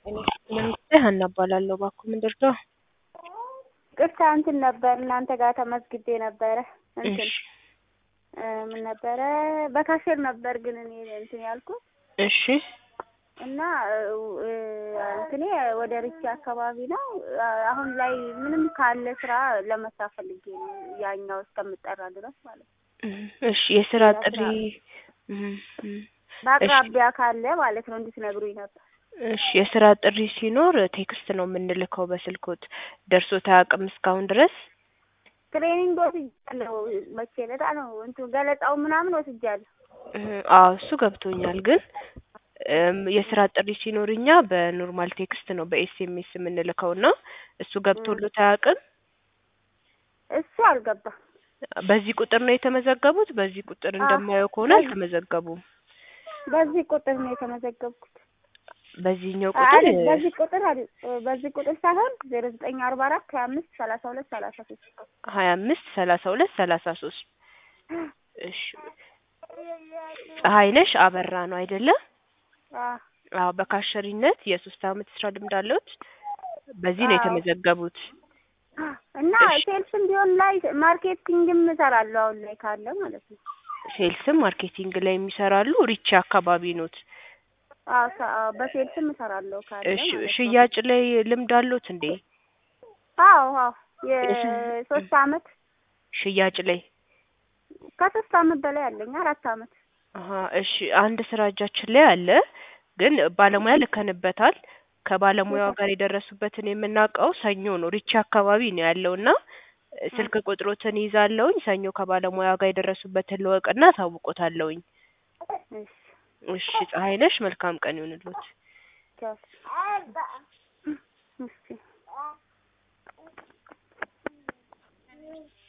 መንግስቴ ሀና እባላለሁ። እባክዎ ምን ልርዳዎ? ቅርታ እንትን ነበር እናንተ ጋር ተመዝግቤ ነበረ እንትን እሺ ምን ነበረ በካሼር ነበር ግን እኔ እንትን ያልኩት እሺ እና እንትኔ ወደ ርቼ አካባቢ ነው። አሁን ላይ ምንም ካለ ስራ ለመስራት ፈልጌ ነው ያኛው እስከምጠራ ድረስ ማለት ነው። እሺ የስራ ጥሪ በአቅራቢያ ካለ ማለት ነው እንድትነግሩኝ ነበር። እሺ የስራ ጥሪ ሲኖር ቴክስት ነው የምንልከው በስልኮት። ደርሶት አያውቅም እስካሁን ድረስ? ትሬኒንግ ወስጃለሁ። መቼ ዕለት ነው እንትን ገለጻው ምናምን ወስጃለሁ። አዎ እሱ ገብቶኛል። ግን የስራ ጥሪ ሲኖር እኛ በኖርማል ቴክስት ነው በኤስኤምኤስ የምንልከው እና እሱ ገብቶሎት አያውቅም? እሱ አልገባም። በዚህ ቁጥር ነው የተመዘገቡት? በዚህ ቁጥር እንደማየው ከሆነ አልተመዘገቡም። በዚህ ቁጥር ነው የተመዘገብኩት። በዚህኛው ቁጥር አይደል? በዚህ ቁጥር አይደል? በዚህ ቁጥር ሳይሆን ዜሮ ዘጠኝ አርባ አራት ሀያ አምስት ሰላሳ ሁለት ሰላሳ ሶስት ሀያ አምስት ሰላሳ ሁለት ሰላሳ ሶስት እሺ ፀሐይነሽ አበራ ነው አይደለ? አዎ በካሸሪነት የሶስት አመት ስራ ልምድ አለዎት? በዚህ ነው የተመዘገቡት። እና ሴልስም ቢሆን ላይ ማርኬቲንግም እሰራለሁ አሁን ላይ ካለ ማለት ነው። ሴልስም ማርኬቲንግ ላይ የሚሰራሉ ሪቼ አካባቢ ኖት? አዎ በሴልስም እሰራለሁ ካለ እሺ ማለት ነው። ሽያጭ ላይ ልምድ አለዎት እንዴ? አዎ አዎ የሶስት አመት ሽያጭ ላይ ከሶስት አመት በላይ አለኝ አራት አመት አሀ እሺ አንድ ስራ እጃችን ላይ አለ ግን ባለሙያ ልከንበታል ከባለሙያው ጋር የደረሱበትን የምናውቀው ሰኞ ነው ሪቼ አካባቢ ነው ያለውና ስልክ ቁጥሮትን ይዛለሁኝ ሰኞ ከባለሙያ ጋር የደረሱበትን ልወቅና አሳውቆታለሁኝ እሺ እሺ ፀሐይነሽ መልካም ቀን ይሁንልዎት ቻው